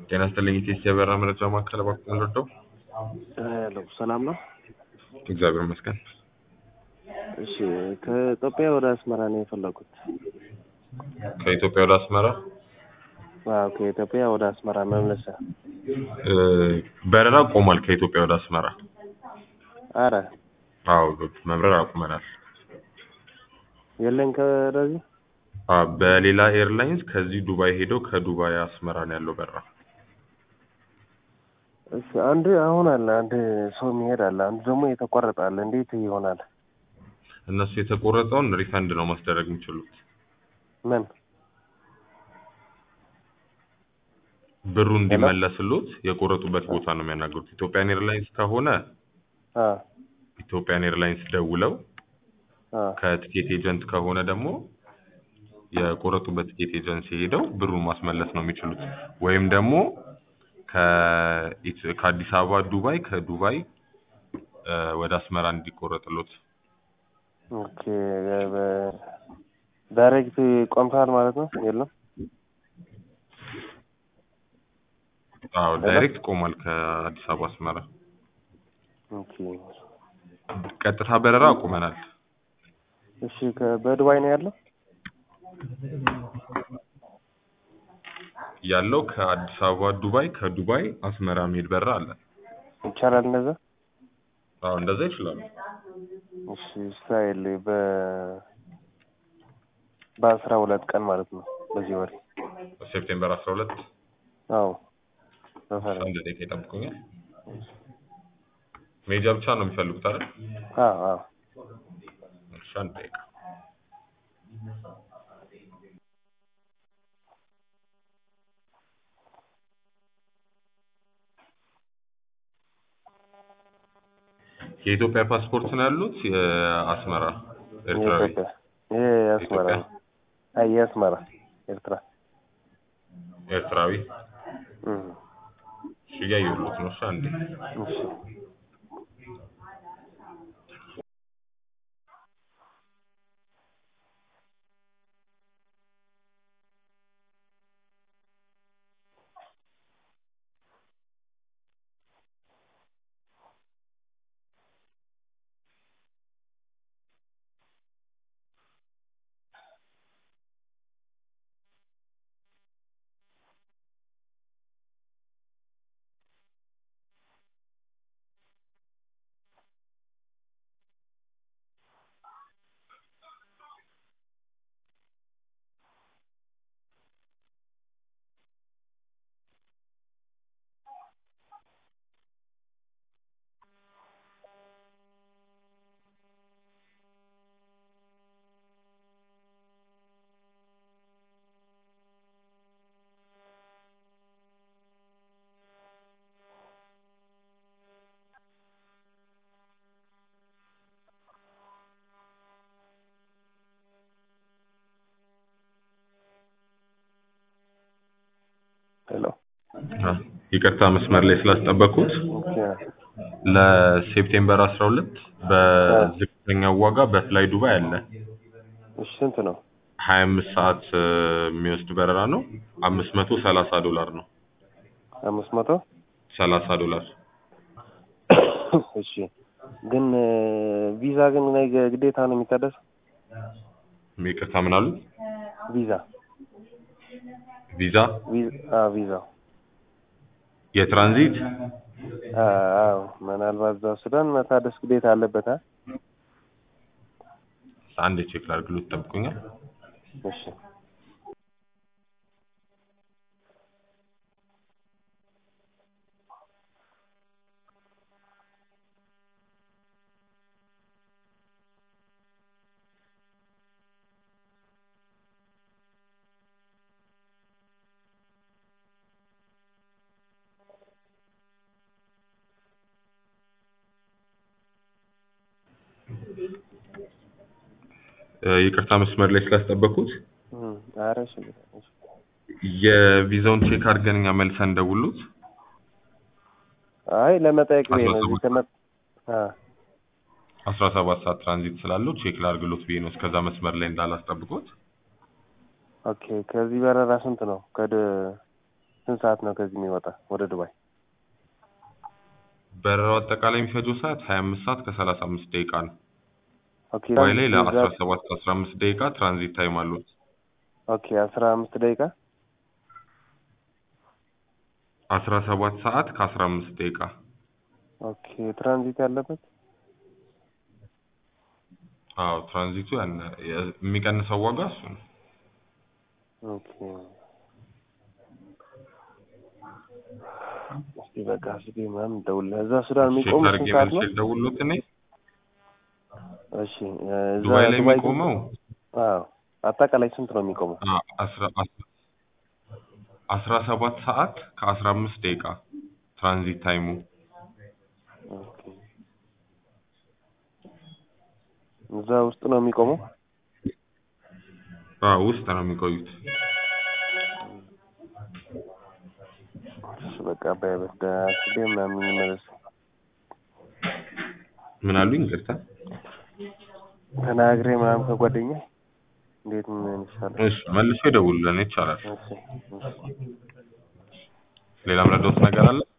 ጤና ይስጥልኝ ኢቴስ የበራ መረጃ ማዕከል እባክዎ ልርዳው? ሄሎ ሰላም ነው? እግዚአብሔር ይመስገን። እሺ ከኢትዮጵያ ወደ አስመራ ነው የፈለጉት። ከኢትዮጵያ ወደ አስመራ አዎ ከኢትዮጵያ ወደ አስመራ መመለሻ። እ፣ በረራ ቆሟል። ከኢትዮጵያ ወደ አስመራ አረ አዎ መብረር አቁመናል። የለን ከወደዚህ አ በሌላ ኤርላይንስ ከዚህ ዱባይ ሄደው ከዱባይ አስመራ ነው ያለው በረራ። እሺ አንድ አሁን አለ አንድ ሰው የሚሄድ አለ፣ አንዱ ደግሞ የተቆረጠ አለ። እንዴት ይሆናል? እነሱ የተቆረጠውን ሪፈንድ ነው ማስደረግ የሚችሉት። ምን ብሩ እንዲመለስሎት የቆረጡበት ቦታ ነው የሚያናግሩት። ኢትዮጵያን ኤርላይንስ ከሆነ አ ኢትዮጵያን ኤርላይንስ ደውለው አ ከቲኬት ኤጀንት ከሆነ ደግሞ የቆረጡበት ቲኬት ኤጀንሲ ሄደው ብሩን ማስመለስ ነው የሚችሉት። ወይም ደግሞ ከኢት- ከአዲስ አበባ ዱባይ ከዱባይ እ፣ ወደ አስመራ እንዲቆረጥሎት ኦኬ በ- ዳይሬክት ቆምታል ማለት ነው? የለም አዎ ዳይሬክት ቆሟል ከአዲስ አበባ አስመራ። ኦኬ ቀጥታ በረራ አቁመናል። እሺ ከ- በዱባይ ነው ያለው? ያለው ከአዲስ አበባ ዱባይ ከዱባይ አስመራ የሚሄድ በረራ አለ። ይቻላል እንደዛ? አዎ እንደዛ ይችላሉ። እሺ ስታይል በ በአስራ ሁለት ቀን ማለት ነው በዚህ ወር። ሴፕቴምበር አስራ ሁለት አዎ በፈረንጅ አንድ ደቂቃ ይጠብቁኛል። ሜጃ ብቻ ነው የሚፈልጉት አይደል? አዎ አዎ እሺ አንድ ደቂቃ የኢትዮጵያ ፓስፖርት ነው ያሉት? የአስመራ ኤርትራዊ የኢትዮጵያ ይሄ የአስመራ ነው። አይ የአስመራ ኤርትራ ኤርትራዊ እም እሺ እያየሁሎት ነው። እሺ አንዴ እሺ ሄሎ አ፣ ይቅርታ መስመር ላይ ስላስጠበቅኩት ኦኬ ለሴፕቴምበር 12 በዝቅተኛው ዋጋ በፍላይ ዱባይ አለ። እሺ ስንት ነው? 25 ሰዓት እ፣ የሚወስድ በረራ ነው። 530 ዶላር ነው። አምስት መቶ 30 ዶላር እሺ ግን እ፣ ቪዛ ግን ነገ ግዴታ ነው የሚታደስ ይቅርታ ምን አሉ? ቪዛ ቪዛ ቪዛ አ ቪዛው የትራንዚት አ አዎ ምናልባት እዛ ሱዳን መታደስ ግዴታ አለበት አ አንድ ቼክ ላድርግሎት፣ ጠብቁኛል። እሺ እ፣ ይቅርታ መስመር ላይ ስላስጠበቅኩት እም ኧረ እሺ እሺ የቪዛውን ቼክ አድርገን እኛ መልሰን እንደውሉት አይ ለመጠየቅ ብዬ ነው። አስራ እዚህ ሰባት ከመ አ አስራ ሰባት ሰዓት ትራንዚት ስላለው ቼክ ላድርግሎት ብዬ ነው እስከዛ መስመር ላይ እንዳላስጠብቆት። ኦኬ ከዚህ በረራ ስንት ነው? ከደ ስንት ሰዓት ነው ከዚህ የሚወጣ ወደ ዱባይ? በረራው አጠቃላይ የሚፈጀው ሰዓት ሀያ አምስት ሰዓት ከሰላሳ አምስት ደቂቃ ነው። ኦኬ ዱባይ ላይ እዛ- ለአስራ ሰባት አስራ አምስት ደቂቃ ትራንዚት ታይም አሉት። ኦኬ አስራ አምስት ደቂቃ አስራ ሰባት ሰዓት ከአስራ አምስት ደቂቃ ኦኬ ትራንዚት ያለበት አዎ ትራንዚቱ ያን የሚቀንሰው ዋጋ እሱ ነው። ኦኬ እስቲ በቃ እስኪ ምናምን ደውልልህ። እዛ ሱዳን ቼክ የሚቆም አድርጌ ስንት ሰዓት ነው? መልሼ ልደውልልዎት እኔ እሺ እ እዛ ዱባይ ላይ ዱባይ የሚቆመው አዎ አጠቃላይ ስንት ነው የሚቆመው? አ- አስራ አስራ- አስራ ሰባት ሰዓት ከአስራ አምስት ደቂቃ ትራንዚት ታይሙ ኦኬ እዛ ውስጥ ነው የሚቆመው? አዎ ውስጥ ነው የሚቆዩት። እሺ በቃ በበደ አስቤ ምናምን እንመለስ ምን አሉኝ? ይቅርታ። ተናግሬ ምናምን ከጓደኛ እንዴት ምን ይሻላል? እሺ መልሶ ይደውሉልን ይቻላል። እሺ እሺ ሌላ ምረዳውት ነገር አለ?